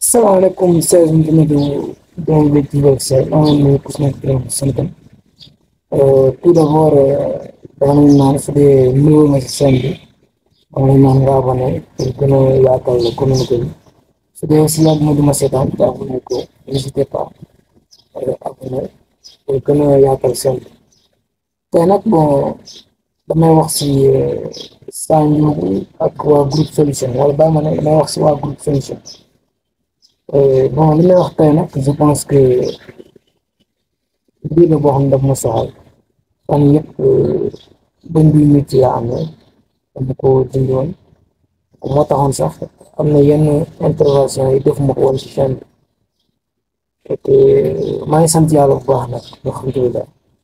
salaamaaleykum Seydou Ndimadu doomu bi ci Loga Seye maa ngi nuyu ku si nekk di leen sant tout d'abord dama leen naan su dee nuyoo nga si chaîne bi dama leen naan nga abonné pour gën a yaatal la communauté bi su dee aussi yàgg ma di ma seetaan te abonné ko n'hésitez pas abonné pour gën a yaatal chaîne bi tey nag bon damay wax si Sa Ndiogou ak waa groupe solution wala bàyyi ma ne damay wax si waa groupe solution. bon li may wax tey nag je pense que mbir la boo xam ne daf ma soxal fan yëpp bëñ bi métti laa am ne dama ko dindi woon moo taxoon sax am na yenn intervention yi def ma ko woon ci chaîne bi te maa ngi sant yàlla bu baax nag alhamdulilah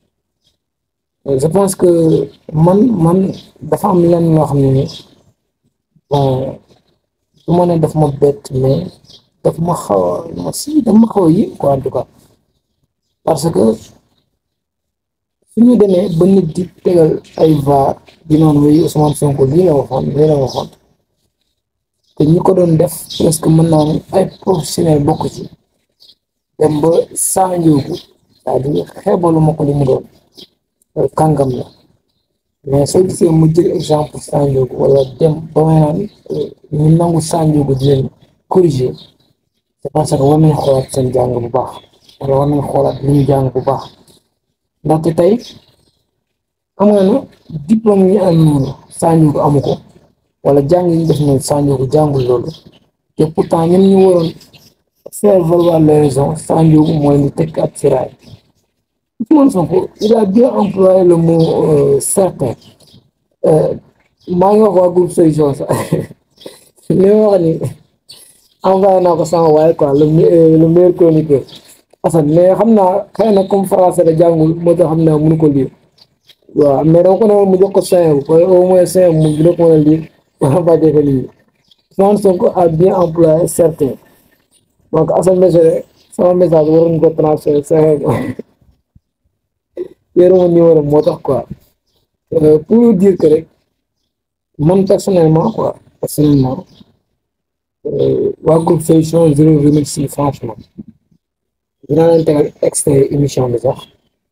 je pense que man man dafa am lenn loo xam ne ni bon du ma ne daf ma bett mais daf ma xaw a ma si daf ma xaw a yéem quoi en tout cas parce que su ñu demee ba nit di tegal ay vaar di noonu wéy Ousmane Sonko lii la waxoon lii la waxoon te ñi ko doon def presque mën naa ne ay professionnel bokk ci dem ba Sa Ndiogou c'est-à-dire xeebalu ma ko li mu doon kàngam la mais soo gisee mu jël exemple Sa Ndiogou wala dem ba may naan ñu nangu Sa Ndiogou di leen corriger c'est parce que war nañ xoolaat seen jàng bu baax wala war nañ xoolaat li ñu jàng bu baax ndaxte tey xam nga ne diplôme yi am noonu Sa Ndiogou amu ko wala jàng yi ñu def noonu Sa Ndiogou jàngul loolu te pourtant ñun ñu waroon faire valoir les raisons Sa Ndiogou mooy ñu tekk ab siraay Ousmane Sonko il a bien employé le mot certain maa ngi wax waa groupe solution sax li ma wax ni envoyé naa ko sama waaye quoi le le meilleur chroniqueur Assane mais xam naa xëy na comme français la jàngul moo tax xam naa mënu ko lire waaw mais dama ko ne mu jox ko cinq bu au moins cinq mu dina ko mën a lire wala ba defe lii Ousmane Sonko a bien employé certain donc Assane Mesere sama message waroon ko transféré cinq yoruma numéro moo tax quoi pour dire que rek man personnellement quoi personnellement waa groupe solution je les remercie franchement dinaa leen tegal extrait émission bi sax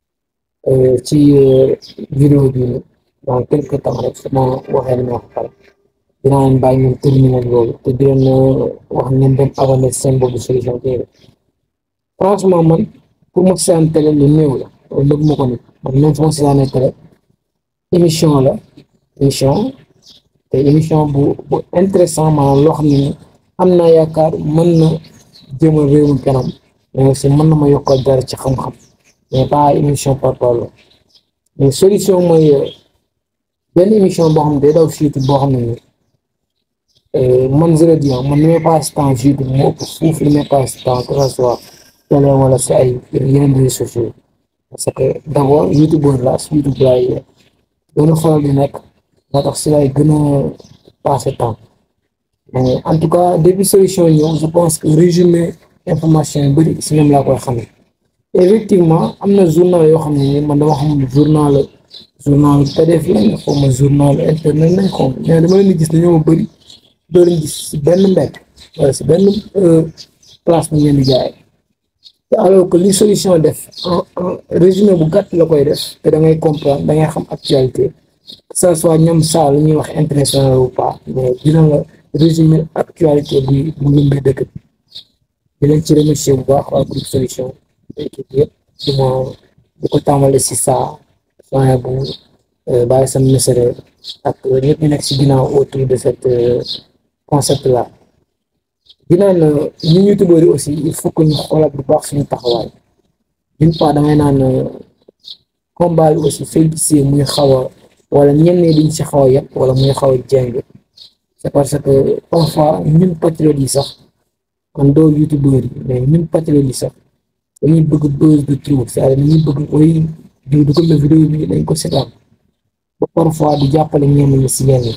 ci vidéo bi dans quelque temps rek su ma waxee li ma wax pare dinaa leen bàyyi ngeen terminer loolu te di leen wax ngeen dem abonné seen boobu solution TV franchement man pour ma seetaan télé lu néew la loolu lépp ma ko nit man même su ma seetaanee télé émission la émission te émission bu bu intéressant maanaam loo xam ne am naa yaakaar mën na jëmal réew mi kanam mais aussi mën na ma yokkal dara ci xam-xam mais pas émission par parole mais solution mooy benn émission boo xam ne day daw si YouTube boo xam ne nii man je le dis man li may passe temps si YouTube moo ëpp fuuf li may passe temps que ça soit télé wala si ay yeneen réseaux sociaux parce que d' abord youtubeur la si YouTube laay gën a faral di nekk moo tax si laay gën a passé temps mais en tout cas depuis solution ñëw je pense que résumé information yu bëri si ñoom laa koy xamee effectivement am na journal yoo xam ne ni man dama xam journal journal PDF lañ xaw ma journal internet lañ xaw ma mais dama leen di gis ne ñoo bëri doo leen gis si benn mbedd wala si benn place bu ngeen di jaay te alors que li solution def en en résumé bu gàtt la koy def te da ngay comprendre da ngay xam actualité que ça soit ñoom saa lu ñuy wax intéressant ou pas mais dina la résumé actualité bu bu lëmbee dëkk bi di leen ci remercier bu baax waa groupe solution équipe yëpp di ma di ko tàmbale si saa soin bu bàyyi sam mesere ak ñëpp ñu nekk si ginnaaw autour de cette concept là dinaan ñu youtubeur yi aussi il faut que ñu xoolaat bu baax suñu taxawaay d'une part damay naan combat bi aussi soo gisee muy xaw a wala ñenn ñi duñ si xaw a yàpp wala muy xaw a jeng c'est parce que parfois ñun patriotes yi sax man doo youtubeur yi mais ñun patriotes yi sax dañuy bëgg buzz de trop c'est-à-dire dañuy bëgg oy di du ko la vidéo bi dañ ko seetaan ba parfois di jàppale ñenn ñi si yenn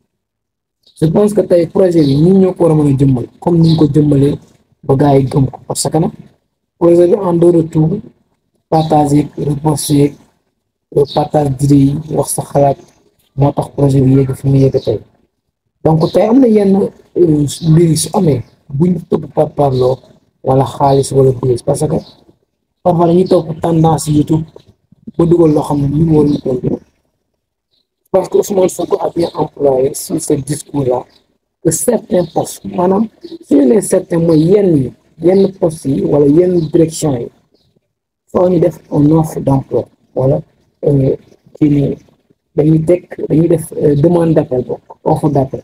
je pense que tey projet bi ñun ñoo ko war a mën a jëmmal comme ni ñu ko jëmmalee ba gars yi gëm ko parce que nag projet bi en dehors de tout partager reposter partage d'idées yi wax sa xalaat moo tax projet bi yegg fi mu yegg tey donc tey am na yenn mbir yi su amee buñ topp par parloo wala xaalis wala buzz parce que parfois dañuy topp tendance YouTube ba dugal loo xam ne ñu woon ñu toll parce que Ousmane Sonko a bien employé sur ce discours là que certains postes maanaam su ñu nee certains mooy yenn yi yenn postes yi wala yenn direction yi foo ñu def un offre d'emploi wala kii nii dañuy teg dañuy def demande d'appel bokk offre d'appel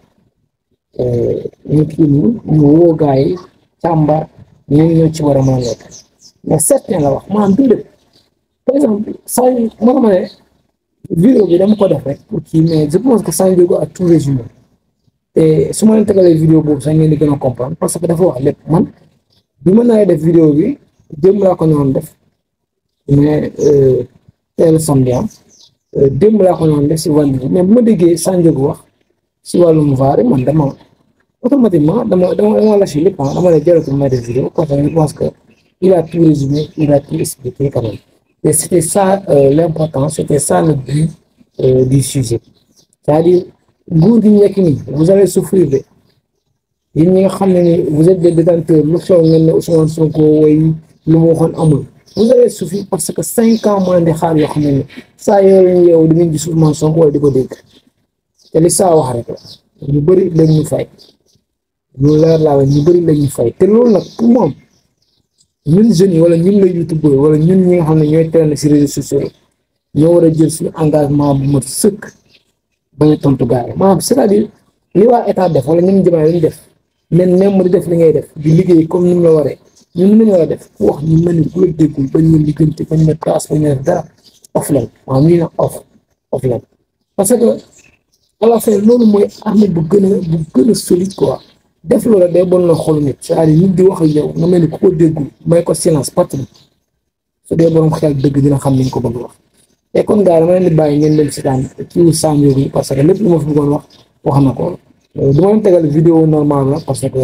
ñu kii nii ñu woo gars yi càmbar ñu ñoo ci war a mën a nekk mais certains la wax maanaam du lépp par exemple saa yu ma ma ne vidéo bi dama ko def rek pour kii mais je pense que San Diego a tout résumé te su ma leen tegalee vidéo boobu sax ngeen di gën a comprendre parce que dafa wax lépp man bi ma naa def vidéo bi démb laa ko ñëwoon def mais teel samedi am démb laa ko ñëwoon def si wàllu bi mais bu ma déggee San Diego wax si wàllum vaare man dama automatiquement dama dama dama lâché lépp dama lay jaratul may def vidéo parce que je pense que il a tout résumé il a tout expliqué quand même et c'était ça l'important c'était ça le but du sujet c'est-à-dire nguur gi ñu nekk nii vous allez souffrir de yéen ñi nga xam ne ni vous êtes des détenteurs lu xew ngeen ne Ousmane Sonko way lu mu waxoon amul vous allez souffrir parce que cinq ans moins de xaar yoo xam ne ni saa yoo leen yeewu di ngeen gis Ousmane Sonko wala di ko dégg te li saa wax rek la ñu bëri lañ ñu fay ñu leer laa la ñu bëri lañ ñu fay te loolu nag pour moom ñun jeunes yi wala ñun la youtubeur wala ñun ñi nga xam ne ñooy traîner ci réseaux sociaux yi ñoo war a jël suñu engagement bu mat sëkk bañ a tontu gars yi maanaam c'est-à-dire li waa état def wala ñun jëmaay lañu def nen même di def li ngay def di liggéey comme ni mu la waree ñun nañu war a def ku wax ñu mel ni ku la déggul bañ la liggante bañ la taas bañ la def dara off leen maanaam ñu ne off off leen parce que à la fin loolu mooy armée bu gën a bu gën a solide quoi def loola day bon na xolu nit c'est-à-dire nit di wax ak yow nga mel ni ku ko déggul may ko silence patron su dee borom xel dëgg dina xam ni ñu ko bëgg wax te kon gars dama leen di bàyyi ngeen leen seetaan kii San Diego yi parce que lépp lu ma fi bëggoon wax wax na ko du ma leen tegal vidéo normal la parce que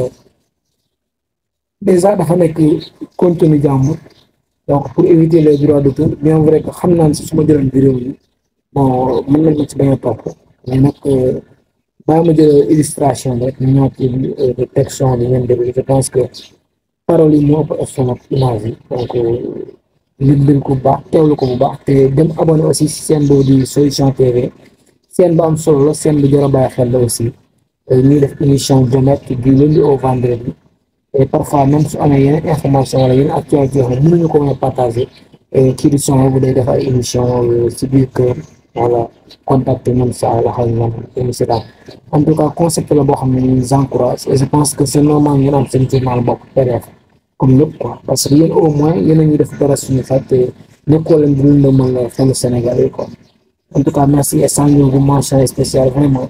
déjà dafa nekk contenu jàmbur donc pour éviter les droits d'auteur bien vrai que xam naa ne si su ma jëloon vidéo yi bon mën nañ ma ci bañ a topp mais nag baa ma jël illustration bi rek ñu ñëw ci détection bi ngeen déglu je pense que paroles yi moo ëpp solo image yi donc nit leen ko bu baax teewlu ko bu baax te dem abonné aussi si seen boobu di solution TV seen ba am solo la seen bu jar a bàyyi xel la aussi ñuy def émission jomette du lundi au vendredi et parfois même su amee yeneen information wala yeneen actualité yoo xam ne mënuñu ko mën a partager kii di son bu day def ay émission si biir kër wala contacter ñoom saa wax ak ñoom émission daal en tout cas concept la boo xam ne ñu encourage et je pense que c'est normal ngeen am seen journal bopp PDF comme lépp quoi parce que yéen au moins yéen a ngi def dara suñu fat te nekkoo leen di leen mën la xelu Sénégal yi quoi en tout cas merci et San Diego mention spéciale vraiment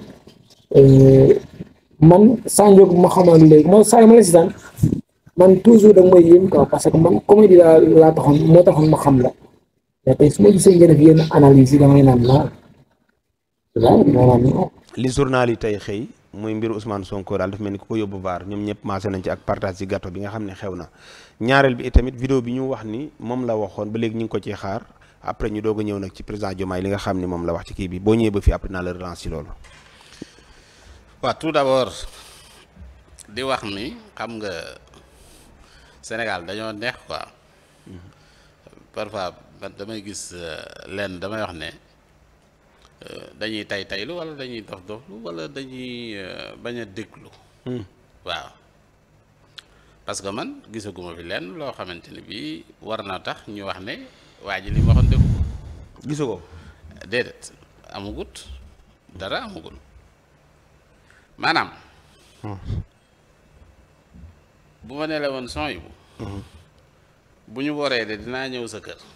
man San Diego ma xamal léegi man saa yi ma la si daan man toujours da nga may yéem quoi parce que man comédie laa laa taxoon moo taxoon ma xam la mais tey su ma gisee ngeen def yenn analyse yi damay naan naa waaw damay naan non. li journal yi tey xëy muy mbiru Ousmane Sonko daal dafa mel ni ku ko yóbbu vaar ñoom ñëpp maase nañ ci ak partage ci gâteau bi nga xam ne xew na ñaareel bi itamit vidéo bi ñu wax ni moom la waxoon ba léegi ñu ngi ko ciy xaar après ñu doog a ñëw nag ci président Diomaye li nga xam ni moom la wax ci kii bi boo ñëwee ba fii après naa la relance ci loolu. waaw tout d'abord di wax ni xam nga Sénégal dañoo neex quoi parfois man damay gis lenn damay wax ne dañuy tay taylu wala dañuy dof doflu wala dañuy bañ a déglu waaw parce que man gisaguma fi lenn loo xamante ni bii war na tax ñu wax ne waa ji li mu waxoon dégg ko gisu ko déedéet amugut dara amugul maanaam bu ma ne la woon son yu bu ñu waree de dinaa ñëw sa kër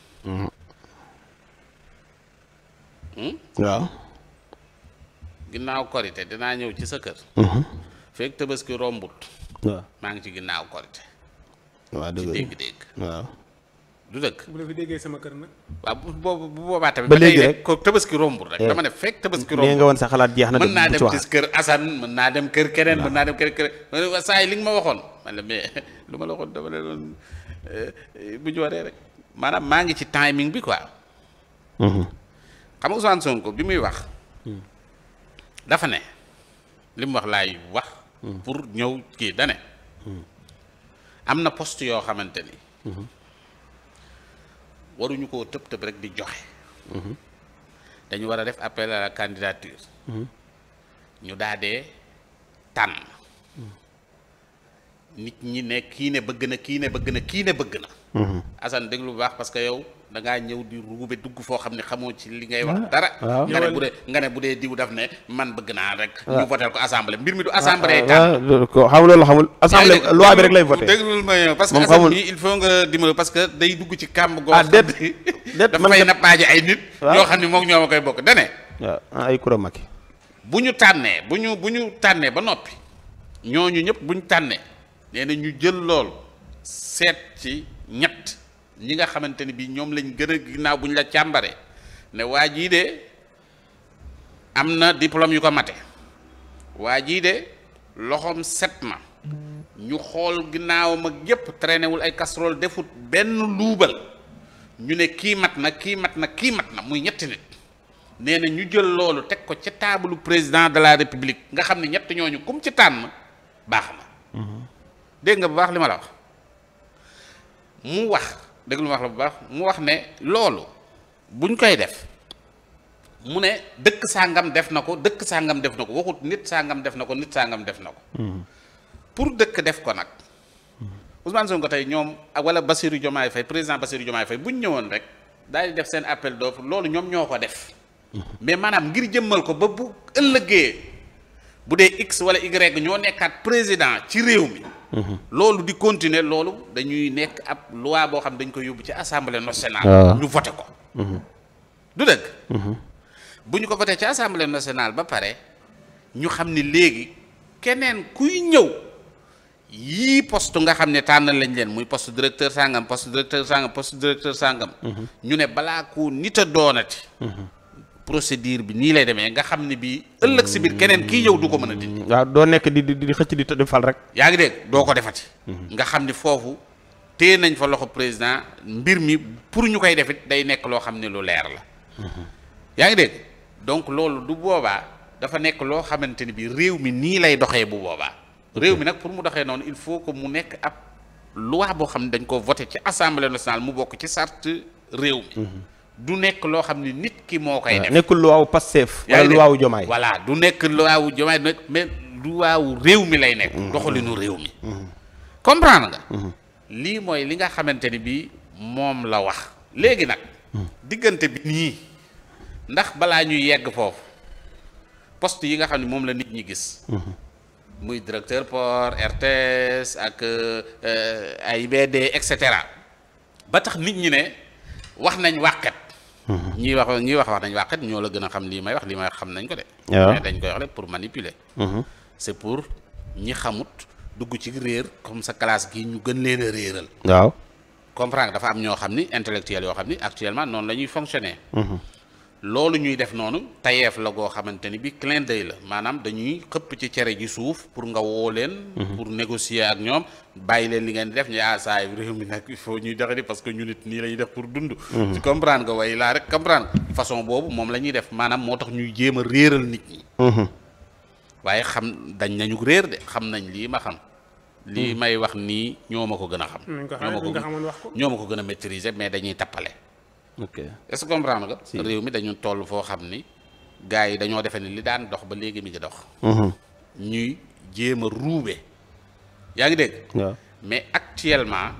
waaw ginnaaw korite dinaa ñëw ci sa kër fekk tabaski rombut waaw maa ngi ci ginnaaw korite waaw ci dëgg dégg-dégg waaw du dëkk bu la fi déggee sama kër nag. waaw bu boobu bu boobaa tamit Ba ba tey léegi rek rek. ko tabaski rombut rek Eh. dama ne fekk tabaski nee nga rombut woon sa xalaat jeex na mën naa bu dem ci wax gis kër Assane mën naa dem kër keneen mën naa dem kër keneen ma ne waa saa yi li nga ma waxoon man la mais lu ma la waxoon dama ne doon bu ñu waree rek maanaam maa ngi ci timing bi quoi Mhm. xam nga Ousmane Sonko bi muy wax dafa ne li mu wax laay wax pour ñëw kii dane am na poste yoo xamante ni waruñu koo tëb tëb rek di joxe dañu war a def appel à la candidature ñu daadee tànn nit ñi ne kii ne bëgg na kii ne bëgg na kii ne bëgg na Assane déglu bu baax parce que yow da ngaa ñëw di ruube dugg foo xam ne xamoo ci li ngay wax dara waaw. nga ne bu dee nga ne bu dee diw daf ne man bëgg naa rek ñu votel ko assemblée mbir mi du assemblée tànn waaw ko xam loolu xamul assemblée yaa ngi loi bi rek lay voté déglul ma yow parce que Moom Assane xamul. bi il faut nga dimbali parce que day dugg ci kàmb goo Ah, xam déet. ne déet, dafa man fay kat- nappaaje ay nit Waaw. yoo xam ne moom ñoo ma koy bokk dane waaw ah, ay kura Macky bu ñu tànnee bu ñu bu ñu tànnee ba noppi ñooñu ñëpp bu ñu tànnee nee na ñu jël lool seet ci ñett ñi nga xamante ni bii ñoom lañ gën a ginnaaw bu ñu la càmbaree ne waa jii de am na diplôme yu ko mate waa jii de loxoom set na ñu xool ginnaawam ak yépp traîné wul ay casserole defut benn luubal ñu ne kii mat na kii mat na kii mat na muy ñetti nit nee na ñu jël loolu teg ko ca taabalu président de la république nga xam ne ñett ñooñu kum ci tànn baax na dégg nga bu baax li ma la wax mu wax dégg lu ma wax la bu baax mu wax ne loolu buñ koy def mu ne dëkk sàngam def na ko dëkk sàngam def na ko waxut nit sàngam def na ko nit sàngam def na ko pour dëkk def ko nag Ousmane Sonko tey ñoom ak wala Bassirou Diomaye Faye président Bassirou Diomaye Faye bu ñu ñëwoon rek daal di def seen appel d'offre loolu ñoom ñoo ko def mais maanaam ngir jëmmal ko ba bu ëllëgee bu dee x wala y ñoo nekkaat président ci réew mi loolu di continuer loolu dañuy nekk ab loi boo xam dañ koy yóbbu ci assemblée nationale waaw. ñu voté ko du dëgg bu ñu ko voté ci assemblée nationale ba pare ñu xam ni léegi keneen kuy ñëw yii poste nga xam ne tànn lañ leen muy poste directeur sangam poste directeur sangam poste directeur sangam ñu ne balaa ko nit a doonati procédure bi nii lay demee nga xam ne bii ëllëg si biir keneen kii ñëw du ko mën a dindi waaw doo nekk di di di xëcc di di fal rek yaa ngi dégg doo ko defati nga xam ni foofu téye nañ fa loxo président mbir mi pour ñu koy defit day nekk loo xam ne lu leer la yaa ngi dégg donc loolu du boobaa dafa nekk loo xamante ni bi réew mi nii lay doxee bu boobaa réew mi nag pour mu doxee noonu il faut que mu nekk ab loi boo xam ne dañ ko voté ci assemblée nationale mu bokk ci sart réew mi du nekk loo xam ne nit ki moo koy def nekkul luwaawu Pastef yaa wala ngi dégg luwaawu Jomaay voilà du nekk luwaawu jomaay du nekk mais luwaawu réew mi lay nekk doxalinu réew mi comprendre nga lii mooy li nga xamante ni bii moom la wax léegi nag diggante bi nii ndax balaa ñuy yegg foofu poste yi nga xam ne moom la nit ñi gis muy directeur port RTS ak euh, AIBD et cetera ba tax nit ñi ne wax nañ wàqet ñii wax ñii wax wax nañ wàqet ñoo la gën a xam lii may wax lii may wax xam nañ ko de waaw. mais dañ koy wax rek pour manipuler c'est pour ñi xamut dugg ci réer comme sa classe gi ñu gën leen a réeral waaw comprendre dafa am ñoo xam ni intellectuels yoo xam ni actuellement noonu la ñuy fonctionner loolu ñuy def noonu tayeef la goo xamante ni bi clin d'œil la maanaam dañuy xëpp ci cere ji suuf pour nga woo leen pour négocier ak ñoom bàyyi leen li ngeen di def ñu ah saa yu réew mi nag il faut ñuy doxe di parce que ñu nit nii la ñuy def pour dund ci comprendre nga way laa rek comprendre façon boobu moom la ñuy def maanaam moo tax ñuy jéem a réeral nit ñi waaye xam dañ nañu réer de xam nañ lii ma xam lii may wax nii ñoo ma ko gën a xam nañ ko ñoo ma xamee buñ ko xamoon wax ko ñoo ma ko gën a maîtriser mais dañuy tappale ok est-ce que comprendre nga réew mi dañu toll foo xam ni gars yi dañoo defe ni li daan dox ba léegi mi ngi dox ñuy jéem a ruube yaa ngi dégg waaw mais actuellement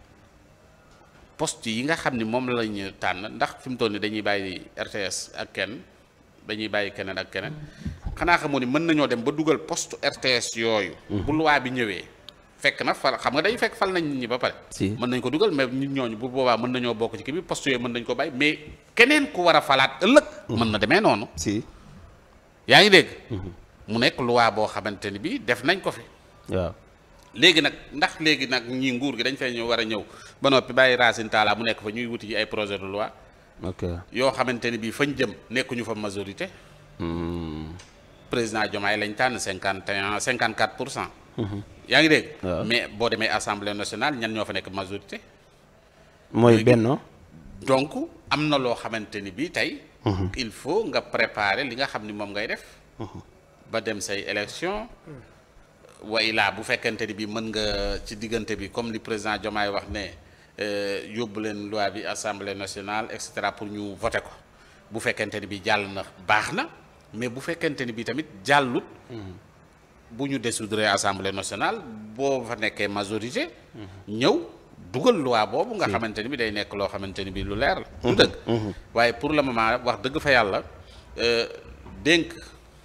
poste yi nga xam ni moom la ñu tànn ndax fi mu toll ni dañuy bàyyi RTS ak kenn dañuy bàyyi keneen ak keneen xanaa xamoo ni mën nañoo dem ba dugal poste RTS yooyu bu loi bi ñëwee fekk na fal xam nga day fekk fal nañ nit ñi ba pare Si. mën nañ ko dugal mais nit ñooñu bu boobaa mën nañoo bokk ci kii bi poste yooyu mën nañ ko bàyyi mais keneen ku war a falaat ëllëg mën na demee noonu si yaa ngi dégg mu nekk loi boo xamante ni bi def nañ ko fi waaw léegi nag ndax léegi nag ñi nguur gi dañ fay ñëw war a ñëw ba noppi bàyyi Racine Talla mu nekk fa ñuy wuti ci ay projet de loi ok yoo xamante ni bii fañ jëm nekkuñu fa majorité président Diomaye lañ tànn cinquante et un cinquante quatre pour cent yaa ngi dégg waaw. mais boo demee assemblée nationale ñan ñoo fa nekk majorité mooy Léegi- benno donc am na loo xamante ni bii tey il faut nga préparer li nga xam ni moom ngay def ba dem say élection wa ilaa bu fekkente ni bi mën nga ci diggante bi comme li président Diomaye wax ne euh, yóbbu leen loi bi assemblée nationale et cetera pour ñu voter ko bu fekkente ni bi jàll na baax na mais bu fekkente ni bi tamit jàllut bu ñu dissoudre assemblée nationale boo fa nekkee majorité ñëw dugal loi boobu nga xamante ni bi day nekk loo xamante ni bi lu leer la du dëgg waaye pour le moment wax dëgg fa yàlla euh, dénk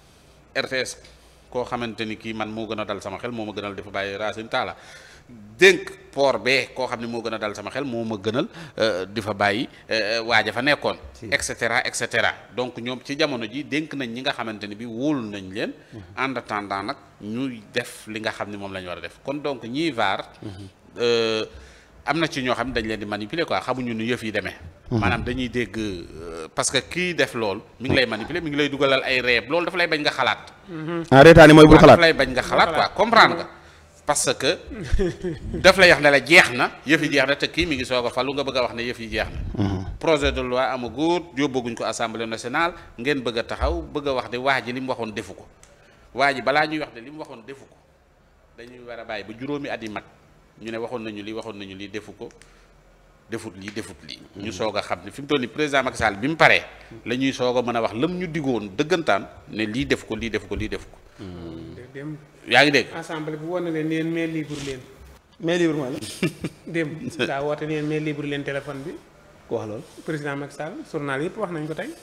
RTS koo xamante ni kii man moo gën a dal sama xel moo ma gënal dafa bàyyi Racine Talla dénk port bee koo xam ne moo gën a dal sama xel moo ma gënal euh, di fa bàyyi euh, waaja fa nekkoon et cetera et cetera donc ñoom ci jamono ji dénk nañ ñi nga xamante ni bi wóolu nañ leen en attendant nag ñuy def li nga xam ne moom la ñu war a def kon donc ñiy vaar euh, am na ci ñoo xam ne dañ leen di manipuler quoi xamuñu nu yëf yi demee maanaam dañuy dégg euh, parce que kii def lool mi ngi lay manipuler mi ngi lay dugalal ay reeb loolu dafa lay bañ nga xalaat ah reetaani mooy bul waaw xalaat daf lay bañ nga xalaat quoi comprendre nga parce que daf lay wax ne la jeex na yëf yi jeex na te kii mi ngi soog a falu nga bëgg a wax ne yëf yi jeex na projet de loi amagut yóbbaguñ ko assemblée nationale ngeen bëgg a taxaw bëgg a wax ne waa ji li mu waxoon defu ko waa ji balaa ñuy wax ne li mu waxoon defu ko dañuy war a bàyyi ba juróomi at yi mat ñu ne waxoon nañu lii waxoon nañu lii defu ko defut lii defut lii ñu soog a xam ne fi mu toll nii président Macky Sall bi mu paree la ñuy soog a mën a wax lam ñu diggoon dëggantaan ne lii def ko lii def ko lii def ko dem yaa ngi dégg assemblée bu woon na leen neen mais libre leen mais libre mooy la dem daa woote neen mais libre leen téléphone bi ku wax loolu président Macky Sall journal yëpp wax nañ ko tey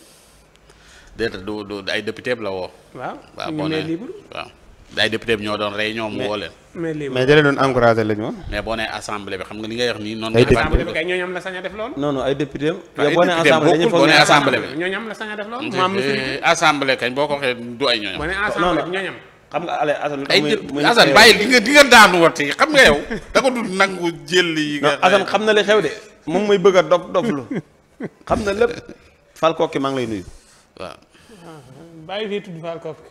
déet du du ay député la woo waaw waaw ñu boo mais nee libre waaw ay député bi ñoo doon rey ñoom mu woo leen mais libre mais da leen doon encouragé la ñu woon mais boo nee assemblée bi xam nga li ngay wax nii noonu Ay nga assemblée bi defaat kay ñooñu am la sañ a def loolu non non ay député ay yow boo nee député assemblée dañuy bokkul, foog boo ne nee assemblée assemblée bi. ñooñu am la sañ a def loolu mu am lu suñ Eh, assemblée kañ boo ko waxee du ay ñooñam boo ne non, assemblée non. bi ñooñu am xam nga ale Assane lu tax ay muy- dé- muy Assane xew- bàyyi di nga di nga daanu wati xam nga yow da ko dul nangu jël yi non nga Assane xam na li xew de moom muy bëgg a dof doflu xam na lépp fal kooki maa ngi lay nuyu waaw bàyyi fii tudd faal kopp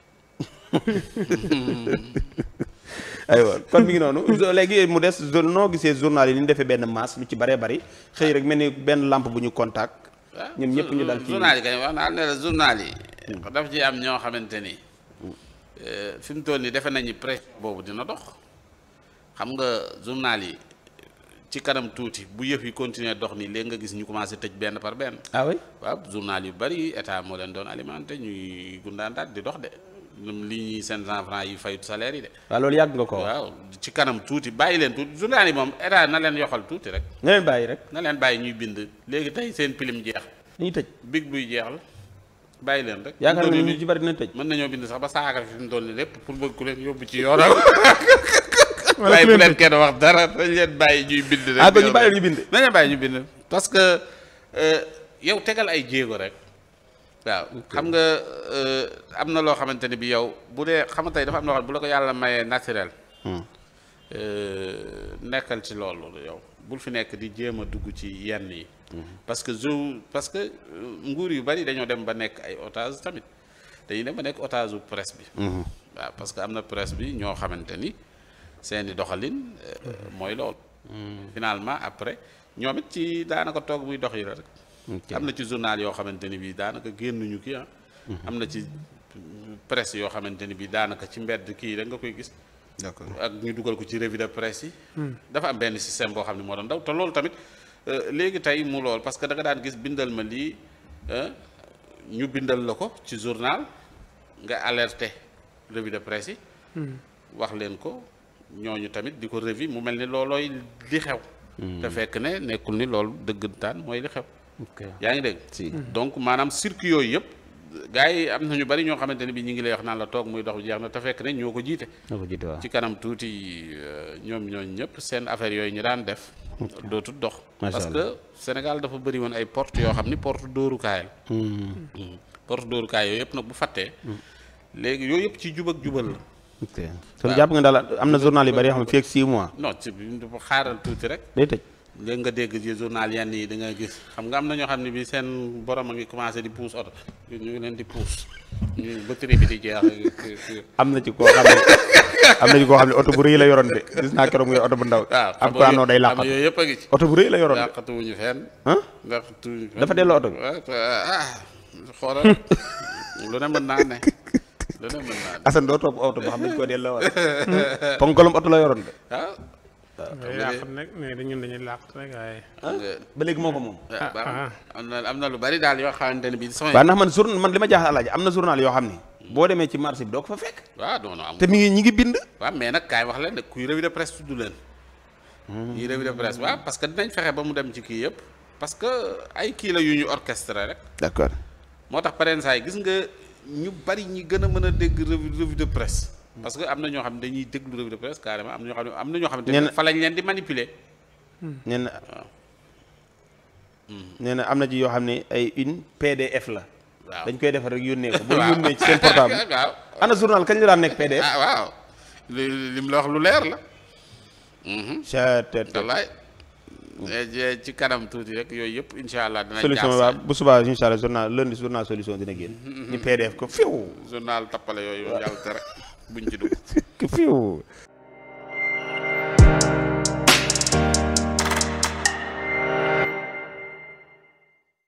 aywa kon mi ngi noonu zo- léegi mu des zo- noo gisee journal yi ni ñu defee benn masse lu ci bëree bëri xëy rek mel ni benn lampe bu ñu contact ñun ñëpp ñu dal ci journal yi kañ wax naa ne la journal yi daf ci am ñoo xamante ni eh, fi mu toll nii defe nañu presse boobu dina dox xam nga journal yi ci kanam tuuti bu yëf yi continuer dox nii léegi nga gis ñu commencé tëj benn par benn ah oui waaw journal yu bari état moo leen doon alimenté ñuy gundaandaat di dox de ñoom li ñuy seen cent francs yi fayut salaire yi de waaw loolu yàgg nga ko wax waaw ci kanam tuuti bàyyi leen tuuti journal yi moom état na leen yoxal tuuti rek nga leen bàyyi rek na leen bàyyi ñuy bind léegi tey seen pilim jeex dañuy tëj big buy jeex la bàyyi leen rek yaakaar Fi mu nga toll ñu ci bari dina tëj mën nañoo bind sax ba saaga fi mu toll nii lépp pour bëgg ku leen yóbbu ci yoonam waaye bu leen kenn wax dara dañ leen bàyyi ñuy bind rek ah kon ñu bàyyi leen ñu bind nañu bàyyi ñu bind parce que euh, yow tegal ay jéego rek waaw xam nga euh, am na loo xamante ni bi yow bu dee xam nga tey dafa am loo xam ne bu la ko yàlla mayee naturel euh, nekkal ci loolu yow bul fi nekk di jéem a dugg ci yenn yi parce que jo parce que euh, nguur yu bari dañoo dem ba nekk ay otage tamit dañuy dem ba nekk otage u presse bi waaw parce que am na presse bi ñoo xamante ni seeni doxalin euh, mooy loolu finalement après ñoom it ci daanaka toog muy dox yi la rek am na ci journal yoo xamante ni bii daanaka génnuñu kii ah am na ci presse yoo xamante ni bii daanaka ci mbedd kii rek nga koy gis d'accord ak ñu dugal ko ci revue de presse yi dafa am benn système boo xam ne moo doon daw te loolu tamit euh, léegi tey mu lool parce que da nga daan gis bindal ma lii euh, ñu bindal la ko ci journal nga alerté revue de presse yi wax leen ko ñooñu tamit di ko revue mu mel ni loolooy li xew te fekk ne nekkul ni loolu dëggantaan mooy li xew yaa ngi dégg si donc maanaam circuit yooyu yëpp gars yi am na ñu bari ñoo xamante ne bi ñu ngi lay wax naan la toog muy dox jeex na te fekk ne ñoo ko jiite nga ko jiite waaw ci kanam tuuti euh, ñoom ñooñu ñëpp seen affaire yooyu ñu daan def dootul dox Macha parce Allah. que Sénégal dafa bëri woon ay porte yoo xam ni porte dóorukaay la Mm. porte dóorukaay yooyu yëpp nag bu fàttee léegi yooyu yëpp ci jub ak jubal la ok kon jàpp nga daal am na journal yu bari yoo xam ne fii ak 6 mois non ci bi dafa xaaral tuuti rek day tëj léegi nga dégg ci journal yenn yi da nga gis xam nga am na ñoo xam ne bi seen borom a ngi commencé di puus oto ñu ngi leen di puus ñu batterie bi di jeex am na ci koo xam ne am na ci koo xam ne oto bu rëy la yoroon de gis naa keroog muy oto bu ndaw waaw am ko àndoo day am làqatu yooyu yëpp a ngi ci oto bu rëy la yoroon de làqatuwuñu fenn ah làqatuwuñu fenn dafa delloo oto bi ah xoolal lu ne mën naa ne lu dana mën naa ne Assane doo topp oto boo xam ne dañ ko delloo wala ponkalum oto la yoroon de ah day làq nag mais dañun dañuy làq rek waaye xam nga ba léegi moo ko moom ah baax na. ah. am na am na lu bari daal yoo xamante ne bii sama waaw ndax man journal man li ma jaaxal alaaji am na journal yoo xam ni boo demee ci marché bi doo ko fa fekk waaw non non am te mi ngi ñi ngi bind waaw mais nag kaay wax leen de kuy revue de presse tudd leen ñuy revue de presse waaw parce que dinañ fexe ba mu dem ci kii yëpp parce que ay kii la yu ñu orchestré rek d'accord moo tax pareen saa yi gis nga ñu bari ñi gën a mën a dégg revue revue de presse parce que am na ñoo xam ne dañuy déglu revue de presse carrément am na ñoo xam ne am na ñoo xam Ñenn- ne fa lañ leen di manipuler nee na nee na am na ci yoo xam ne ay une PDF la waaw dañ koy defar rek yónnee ko boo waaw. yónnee ci seen portable waaw ana journal kañ la daan nekk PDF ah waaw li li mu la wax lu leer la chat wallaay Eh, ci kanam tuuti rek yooyu yëpp incha allah dina solution jaar waaw sa- bu subaa incha allah journal lundi journal solution dina génn ñu PDF ko fiw journal tappale yooyu yàlla tere buñ ci dugg fiw